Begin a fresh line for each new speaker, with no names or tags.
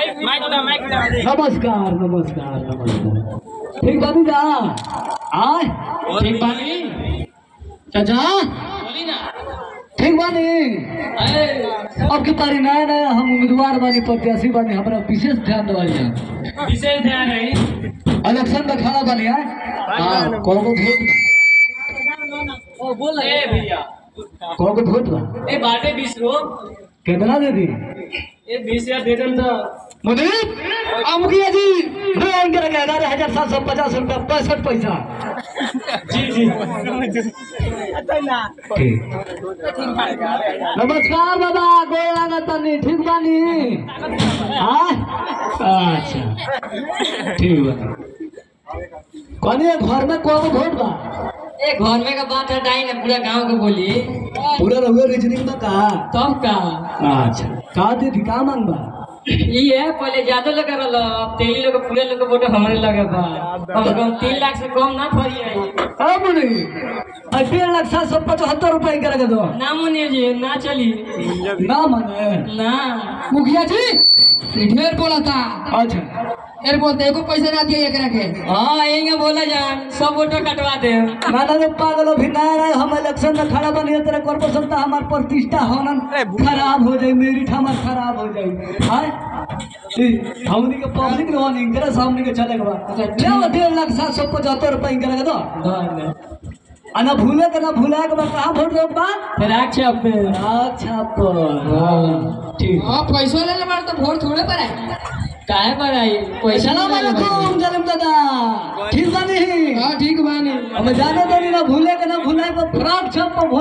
नमस्कार नमस्कार नमस्कार ठीक बाबू जा आय
ठीक बानी
चाचा
बोली ना
ठीक बानी
अरे
अब की पारी नया नया हम उम्मीदवार बानी प्रत्याशी बानी हमरा विशेष ध्यान देवाली है
विशेष ध्यान है
इलेक्शन में खड़ा बानी है हाँ कौन को वोट
ओ बोल ए भैया
कौन को वोट बा
ए बाटे बीस रो
कितना दे दी
ए बीस हजार दे देन तो
मुनीब मुखिया जी दो अंक रखे ग्यारह हजार सात सौ पचास रुपया पैंसठ पैसा
जी जी
ठीक नमस्कार बाबा गोड़ लागत तनी ठीक बानी हाँ अच्छा ठीक बा कहनी घर में कौन वोट बा
ए घर में का बात हटाई ना पूरा गांव को बोली
पूरा रहुए रीजनिंग में कहा
तब का
अच्छा का दीदी का मांग बा
ये है पहले ज्यादा लगा रहा अब तेली लोग पूरे लोग वोट हमारे लगे बा कम से कम तीन लाख से कम ना फरी है
अब नहीं अब डेढ़ लाख सात सौ पचहत्तर रुपये के रखे दो
ना मुनिया जी ना चली
ना माने
ना
मुखिया जी ई ढेर बोला था
अच्छा
ढेर बोलते एको पैसा ना दिए एकरा के
हाँ यही बोला जान सब वोटो कटवा दे
ना ना पागल अभी नया नया हम इलेक्शन में खड़ा बनी तेरे कॉर्पोरेशन तो हमार प्रतिष्ठा होना खराब हो जाए मेरिट हमार खराब हो जाए हाय ई, हमनी के पब्लिक ने वन इनकरे सामने के चले के बा ले आओ डेढ़ लाख सात सौ पचहत्तर रुपये इनकरे के दो आ ना भूले के ना भूला के बा कहाँ वोट रोक बा
राक्षा पे
अच्छा पर ठीक
हां पैसा ले ले बार तो वोट थोड़े पर है
काहे पर आई पैसा
सलाम
ना
अलैकुम जालिम दादा ठीक बानी
हां ठीक बानी
हमें जाने दो ना भूले के ना भूले के फ्रॉड छप पर